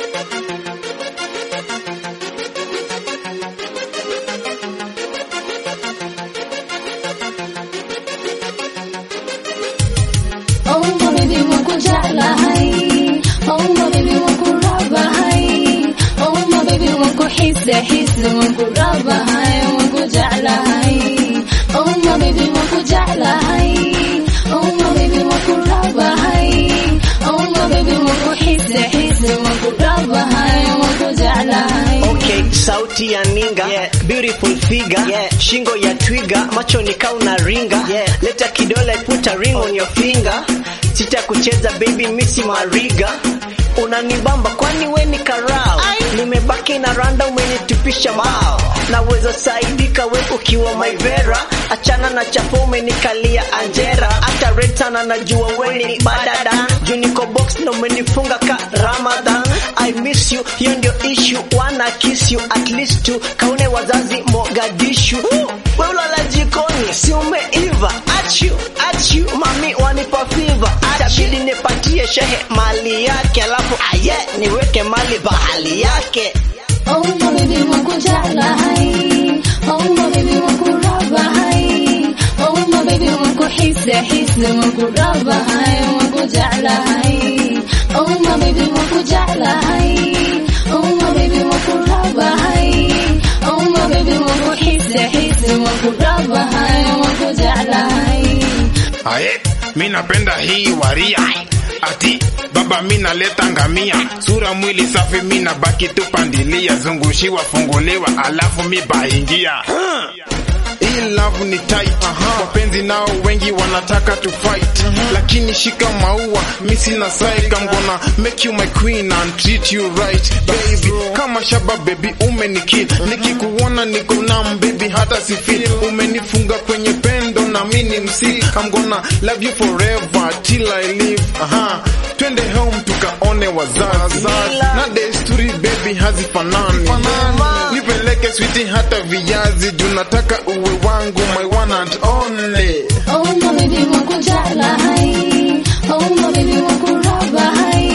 Oh my baby wako jala hai Oh my baby wako raba hai Oh my baby wako hisa hisa wako raba hai wako jala hai Oh my baby wako jala hai Oh my baby wako raba hai Oh my baby wako hisa hisa wako raba hai wako jala hai Okay, sauti ya ninga yeah. Beautiful figure yeah. Shingo ya twiga, macho ni kau na ringa yeah. Leta kidole, put a ring on your finger. Sita kucheza baby, misi mariga unanibamba kwani we ni karao, nimebaki na randa, umenitupisha mao, naweza saidika we ukiwa maivera, achana na chapo, umenikalia anjera, hata red sana najua we ni badada, juu niko box na umenifunga ka Ramadan. I miss you, hiyo ndio issue, wanna kiss you at least tu, kaune wazazi Mogadishu, we ulala jikoni, si umeiva, achu achu, mami wanipa fever, atabidi nipatie shehe mali yake, alafu aye niweke mali bahali yake. Oh my baby wako jala hai Oh my baby wako raba hai Oh my baby wako hisa hisa wako raba hai wako jala hai Oh my baby wako jala hai Oh my baby wako raba hai Oh my baby wako hisa hisa wako raba hai wako jala hai Aye, mi napenda hii waria ati baba mi naleta ngamia sura mwili safi mi nabaki tu pandilia zungushiwa funguliwa alafu mi baingia hii love ni tight wapenzi nao wengi wanataka to fight lakini shika maua mi sina psych I'm gonna make you my queen and treat you right baby kama shaba baby umenikill nikikuona niko nam baby hata sifeel umenifunga kwenye pendo na mi ni msi I'm gonna love you forever till I live aha twende home tukaone wazazi na desturi baby hazifanani nipeleke switi hata viazi juu nataka uwe wangu my one and only Oh my baby wako jala hai Oh my baby wako raba hai